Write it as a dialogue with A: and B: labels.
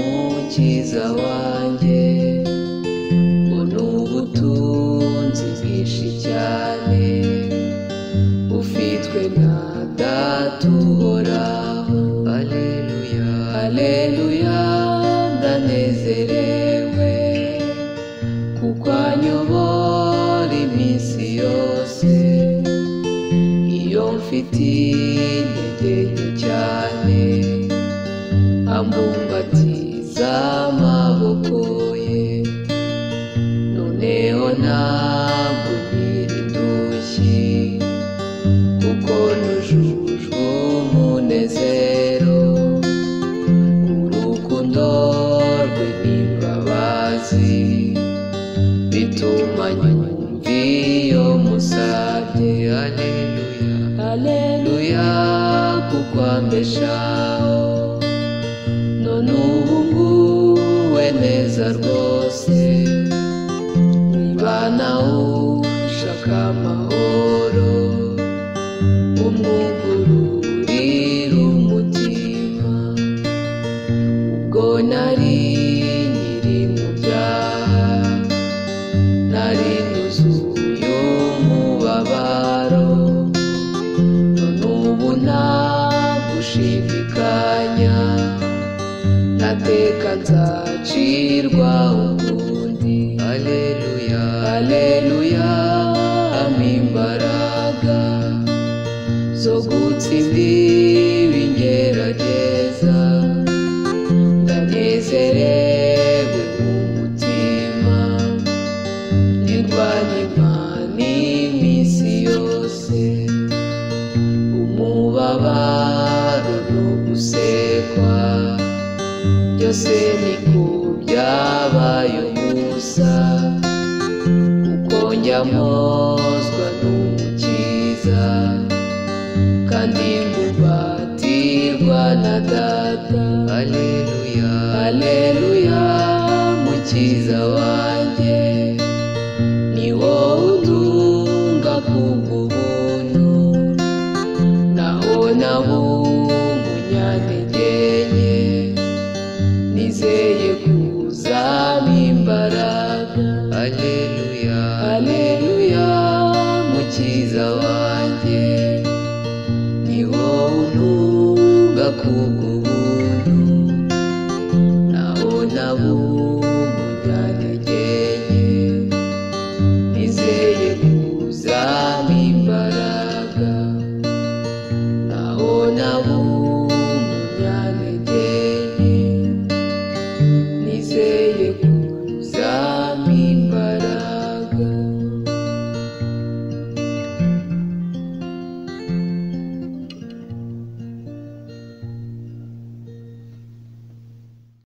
A: mukiza wanjye ngo ni ubutunzi bwinshi cyane bufitwe na data uhoraho aleluya aleluya ndanezerewe kuko anyobora iminsi yose iyo mfite intege nke cyane ambumbatiza amaboko ye noneho ntabwo nkiri ndushyi kuko nujujwe umunezero urukundo rwe n'imbabazi bituma nyumva iyo musabye aleluya aleluya kuko ambeshaho none ubu nguwe neza rwose niba nawe ushaka amahoro umwugururira umutima ubwo nari nyiri mu byaha nari nuzuye umubabaro none ubu nta gushidikanya nateka nzacirwa ukundi aleluya aleluya ampa imbaraga zo gutsindira ingerageza ndanezerewe mu mutima nirwanya imana iminsi yose umubabaro no gusekwa byose ni ku byabaye ubusa kuko njyamozwa n'umukiza kandi mbubatirwa na data aleluya aleluya mukiza wanjye ni wowe udunga ku bw'ubuntu naho nabo munyantegenye nizeye kuzamo imbaraga aleluya aleluya mukiza wanjye ni wowe untunga ku bw'ubuntu naho nabo